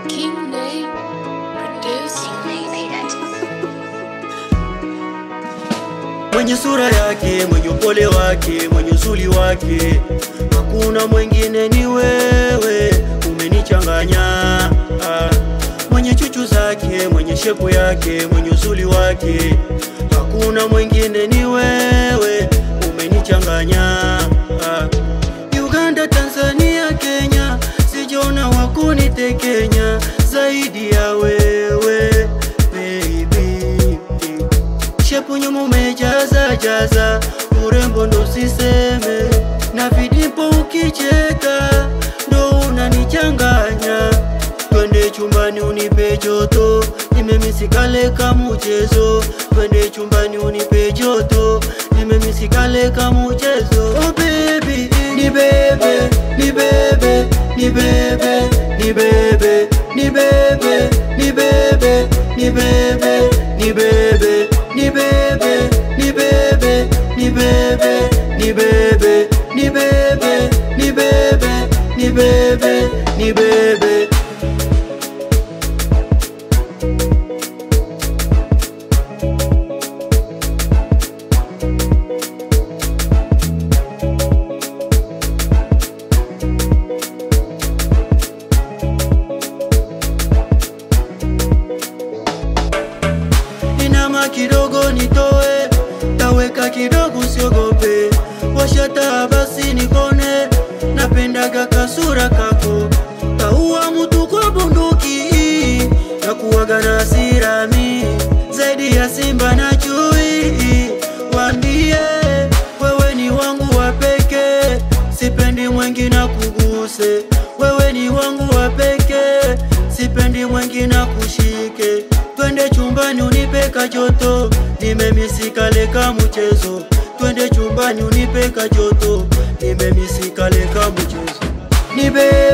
King Nate producing. mwenye sura yake, mwenye upole wake, mwenye uzuri wake, hakuna mwingine ni wewe, umenichanganya ah. Mwenye chuchu zake, mwenye shepu yake, mwenye uzuri wake, hakuna mwingine ni wewe, umenichanganya ah. Uganda, Tanzania, Kenya, sijaona wakunitekenya zaidi ya wewe baby shepu nyuma umejaza jaza, urembo ndo siseme, na vidipo ukicheka ndo unanichanganya. Twende chumbani unipe joto, nimemisikale kama mchezo. Twende chumbani unipe joto, nimemisikale kama mchezo. Oh baby, ni bebe, ni bebe, ni bebe, ni bebe, ni bebe, ni bebe, ni bebe, ni bebe, ni bebe, ni bebe, ni bebe, ni bebe, ni bebe, ni bebe, ni bebe, ni bebe. inama kidogo nitoe, taweka kidogo usiogope, washata basi nikone, napendaga kasura kako, taua mutu kwa bunduki, nakuwaga na hasira mi zaidi ya simba na chui, wambie wewe ni wangu wa pekee, sipendi mwengine kuguse, wewe ni wangu wa pekee, sipendi mwengine kushike, twende chumbani unipe kajoto, nimemisikale ka mchezo, twende chumbani unipe kajoto, nimemisikale ka mchezo, nibe